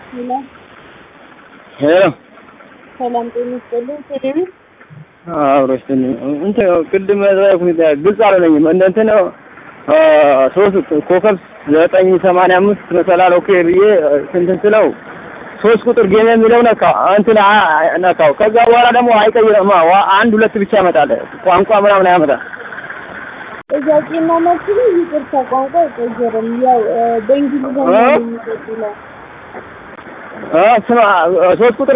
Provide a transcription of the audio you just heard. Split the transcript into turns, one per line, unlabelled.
ሄሎ
ሄሎ
ሰላም ጤና ይስጥልኝ። ቴሌቪ
አብሮሽ እንትን ቅድም ሁኔታ ግልጽ አላለኝም። እንደ እንትን ሶስት ኮከብ ዘጠኝ ሰማንያ አምስት መሰላል ኦኬ ብዬ እንትን ስለው ሶስት ቁጥር ጌም የሚለው ነካ እንትን ነካው። ከዛ በኋላ ደግሞ አይቀይርም። አንድ ሁለት ብቻ ያመጣል። ቋንቋ ምናምን አያመጣም።
ጥያቄና መልስ ላይ ይቅርታ ቋንቋ አይቀየርም። ያው በእንግሊዝኛ ነው የሚቀጥለው።
ስማ ሶስት ቁጥር